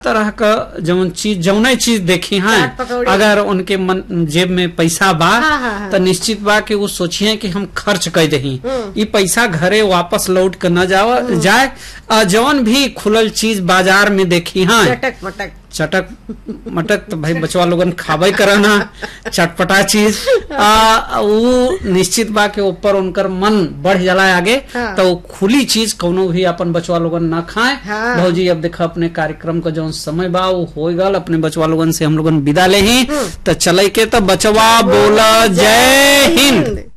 तरह का जौन चीज जौने चीज देखी हैं चाट पकौड़ी। अगर उनके मन जेब में पैसा बा हाँ, हाँ, हाँ। तो निश्चित बा कि वो सोचिए कि हम खर्च कर दही हम्म। ये पैसा घरे वापस लौट कर न जावा जाए आ, जौन भी खुलल चीज बाजार में देखी हैं चटक मटक चटक मटक तो भाई बचवा लोगन खाबे करना चटपटा चीज आ वो निश्चित बा के ऊपर उनकर मन बढ़ जाला आगे हाँ। तो वो खुली चीज कोनो भी अपन बचवा लोगन न खाए हाँ। भौजी अब देखा अपने कार्यक्रम का जो समय बा वो हो गल अपने बचवा लोगन से हम लोगन विदा ले ही तो चले के तो बचवा बोला जय हिंद